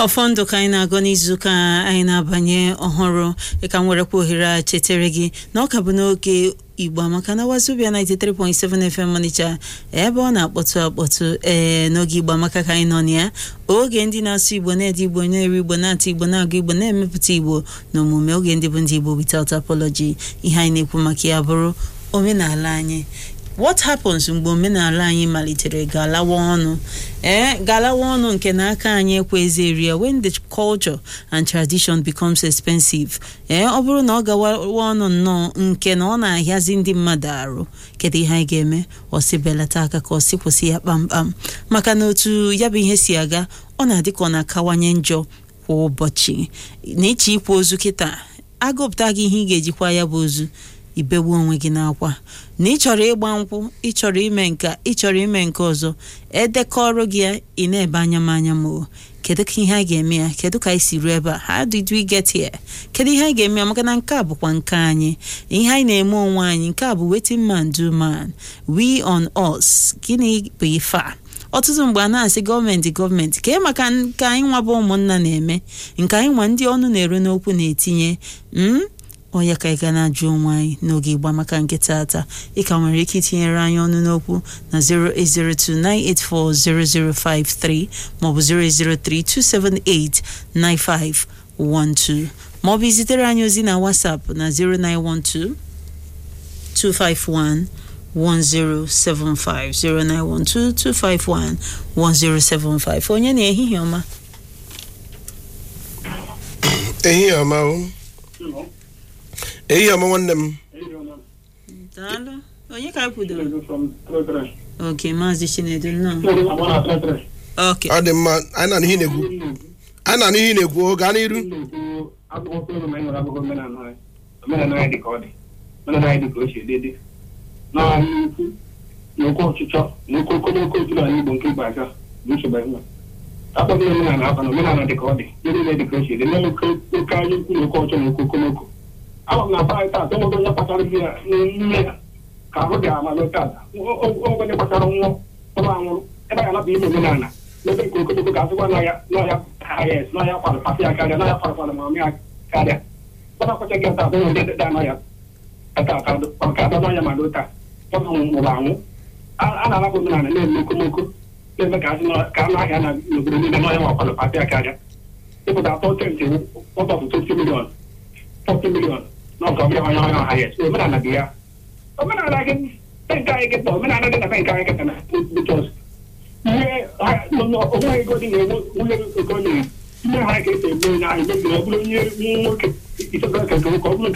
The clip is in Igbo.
ọfọ ndụ ka anyị na-agụ n'izuụka anyị na-abanye ọhụrụ ịka m werekwa ohere a chetere gị na ọ ka bụ n'oge igbo amaka na wazobia 93.7 FM Ọnịcha ebe ọ na-akpọtụ akpọtụ ee n'oge igbo amaka ka anyị nọ na ya oge ndị na-asụ igbo na-ede igbo na-eri igbo na-atụ igbo na-agụ igbo na-emepụta igbo na omume oge ndị bụ ndị igbo without apology ihe anyị na-ekwu maka ya bụrụ omenala anyị what happens mgbe omenala anyị malitere galawa ọnụ ee galawa ọnụ nke na aka anyị ekwezi eri ya when the culture and tradition becomes expensive ee ọ bụrụ na ọ gawa ọnụ nnọọ nke na ọ na-ahịazi ndị mmadụ arụ kedu ihe anyị ga-eme ọ sị belata aka ka ọ sị kwụsị ya kpamkpam maka na otu ya bụ ihe si aga ọ na-adị ka ọ na-akawanye njọ kwa ụbọchị na ịchọ ikwa ozu kịta agụpụta gị ihe ị ga-ejikwa ya bụ ozu ibegbu onwe gị n'akwa na ị chọrọ ịgba nkwụ ị chọrọ ime nka ị chọrọ ime nke ọzọ edekọrọ gị ya ị na-ebe anya m anya m o kedu ka ihe a ga-eme ya kedu ka anyị si ruo ebe a how did we get here kedu ihe anyị ga-eme ya maka na nke a bụkwa nke anyị ihe anyị na-eme onwe anyị nke a bụ wetin man do man we on us gịnị bụ ife a ọtụtụ mgbe a na-asị gọọmenti gọọmenti kee maka nke anyị nwa bụ ụmụnna na-eme nke anyị nwa ndị ọnụ na-eru n'okwu na-etinye m onye ka ị ga na-ajụ onwe anyị n'oge ịgba maka nke taata ị ka nwere ike itinyere anyị ọnụ n'okwu na 08029840053 maọbụ 08032789512 maọbụ izitere anyị ozi na WhatsApp na 0912 251 1075 0912 251 1075 onye na-ehihie ọma ehihie ọma o ehihie ọma nwanne m daalụ onye ka anyị kwudoro oke maazị chinedu nnọọ oke ọ dị mma anyị na ihe na-ekwu anyị na ihe na-ekwu gaa n'iru omenala dị ka ọ dị omenala dị ka o si dị na ukwu na oke ọchịchọ na oke okomoko otu n'ala igbo nke igbo aja bụ nsogbu enwe akpọghị omenala akwa na omenala dị ka ọ dị ihe niile dị ka o si dị na oke anya ukwu na oke ọchọ na oke okomoko ama m na aba anyị taata enwego onye kpatara ihe ya n'ime ya ka ahụ dị amalụ taata onwego onye kpatara nwụọ ọrụ anwụrụ ebe a ga-anapụ ime omenala n'ebe nke okomoko ga-asịkwa n'ọya n'ọya hayes n'ọya kwalụ pasi ya karịa n'ọya kwalụ kwalụ ma ọmịa karịa gbata kwachaghị ya taata onwe ndị dị anọ ya ata aka ka adọ n'ọya ma taa ọ nwụrụ anwụ a na-alapụ omenala na-eme okomoko na-eme ka anụ ahịa na n'obodo niile n'ọya nwakwalụ pati ya karịa ịpụta atọ tenti ọtọtụ 20 milion 40 milion n'ọgọ ọbịa onye onye ọha ya so omenala dị ya omenala gị nke anyị kịta omenala dị na be nke anyị kịta na bụchọs ihe onwe ego dị na-enwe nwunye okonye ihe ha ka esi eme na anyị mebiri ọ bụrụ onye nwoke isogara ka nke nwoke ọ bụrụ